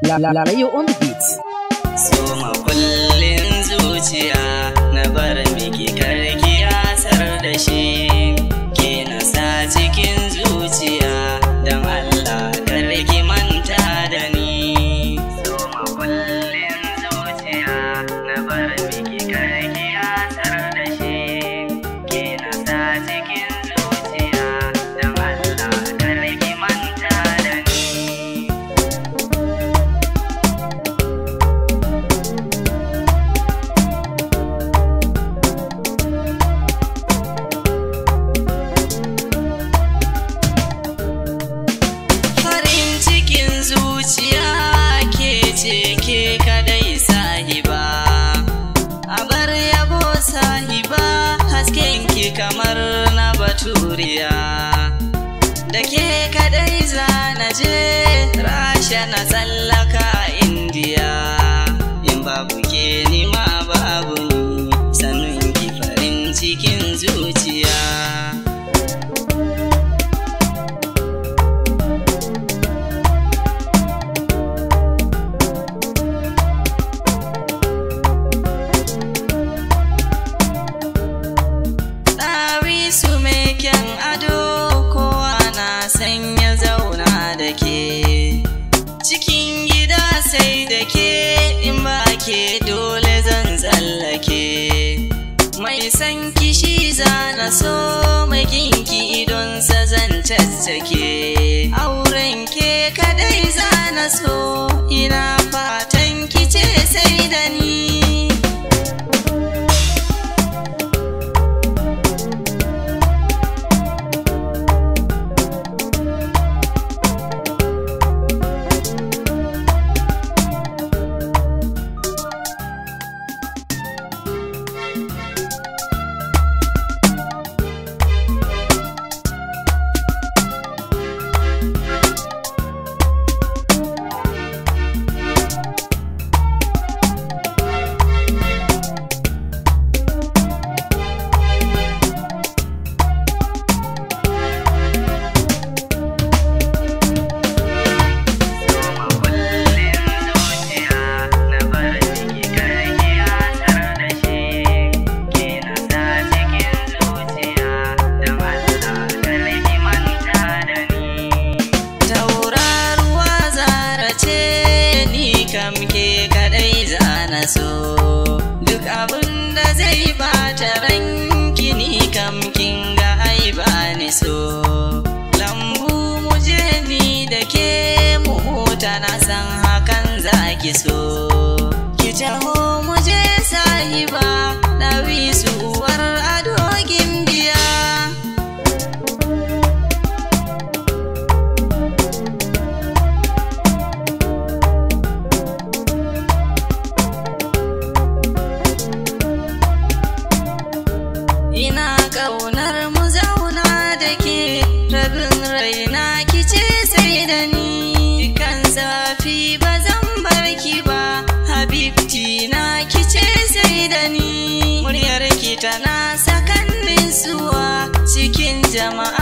Lalayo on the beat. So makullin zuciya na bar miki karki asar da shi ke nasa cikin zuciya don Allah karki manta da ni. So makullin zuciya na bar miki karki asar da shi ke nasa cikin zuciya don Allah karki manta da ni. farin cikin zuciya ke ce ke kadai sahiba a bar yabo sahiba hasken ki kamar na baturiya da ke kadai zana je rasha na tsallaka indiya in babu ke nima babu ni sannan ki farin cikin zuciya Ɗawisu mai kyan ado kowa na san ya zauna da ke. Cikin gida sai da ke in ba ke dole zan tsallake. Mai san kishi zana so mai kinki idonsa zan caccake. Auren ke kadai zana so ina fatan kice sai da ni. So duk abin da zai bata ranki ni kam kin ga ai ba ni so lambu mu je ni da ke mu huta na san hakan zaki so ki taho mu je sahiba dawi uwar ado gimbiya ina ƙaunar mu zauna da ke rabin raina kice sai da ni kan zafi ba zan bar ki ba habibti na kice sai da ni muryar ki tana sakannin suwa cikin jama'a